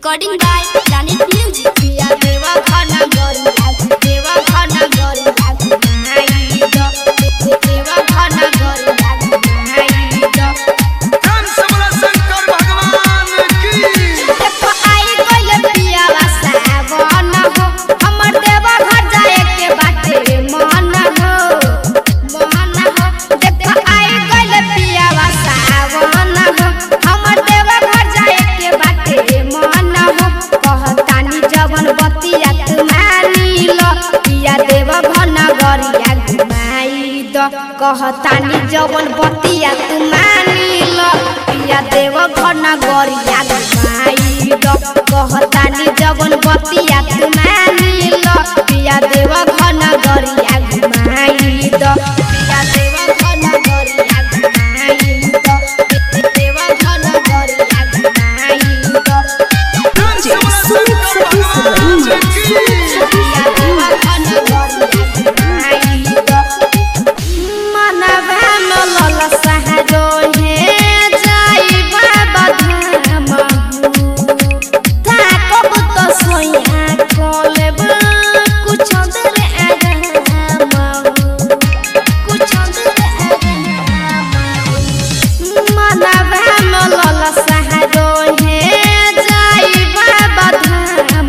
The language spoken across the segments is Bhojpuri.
Recording by Planet Music. पिया देवा खाना गरिया देवा खाना गरिया घुमाई दो देवा खाना गरिया घुमाई दो धन सबला शंकर भगवान की देखो आई गइल पियावा सावन हो हमर देवा घर जाए के बाटे मन हो मन हो देखो आई गइल पियावा सावन हो हमर देवा घर जाए के बाटे मन हो कहतानी जवन बतिया तू मानी लो पिया देवा घर नगरिया घुमाई दो कहतानी जवन बतिया तू मानी लो पिया देव घर नगरिया घुमाई दो कहतानी जवन बतिया तू मानी लो पिया देव घर नगरिया घुमाई दो पिया देव घर नगरिया घुमाई दो देव घर नगरिया घुमाई दो धन सबला शंकर भगवान की पिया देव घर नगरिया घुमाई दो मनवा न लल सहरो हे जाई बाबा धाम थाकब त सोया कोलेब कुछ देर आराम कुछ देर आराम मनवा न लल सहरो हे जाई बाबा धाम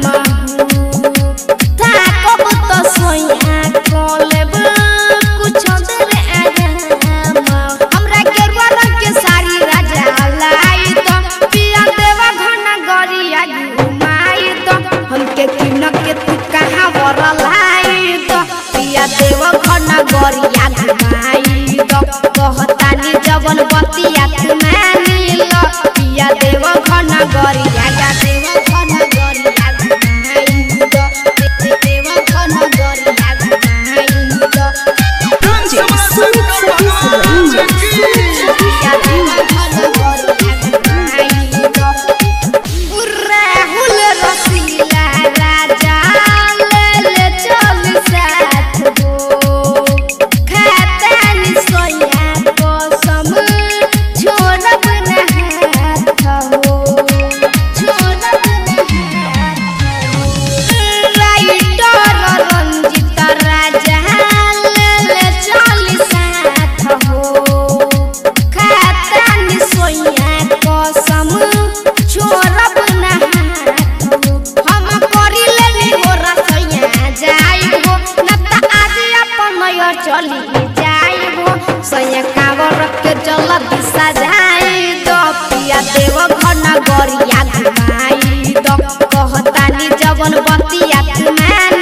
थाकब त सोया कोलेब कुछ देर आराम हमरा गेरुआ रंग के साड़ी राजा लाई तो पिया देवा घना गरिया घुमाई तो हमके किन के तू कहाँ वर लाई तो पिया देवा घना गरिया घुमाई तो कहतानी जवन बतिया तू मानी लो पिया देवा घना गरिया गा देवा घना गरिया घुमाई तो देवा घना गरिया घुमाई तो धन सबला शंकर भगवान की पिया देवा घना गरिया घुमाई तो राहुल रसीला राजा ले ले चल साथ हो खातानी सोया कसम छोड़ब न हाथ हो छोड़ब न हाथ हो राइटर रंजित राजा ले ले चल साथ हो खातानी सोया कसम छोड़ब न हाथ हो हम करी लेनी हो रसोइया जाइबो न त आज अपन नया चली जाइबो सैया कावर के चल दिशा जाई दो पिया देव घर न गरिया घुमाई दो कहतानी जवन बतिया तू मान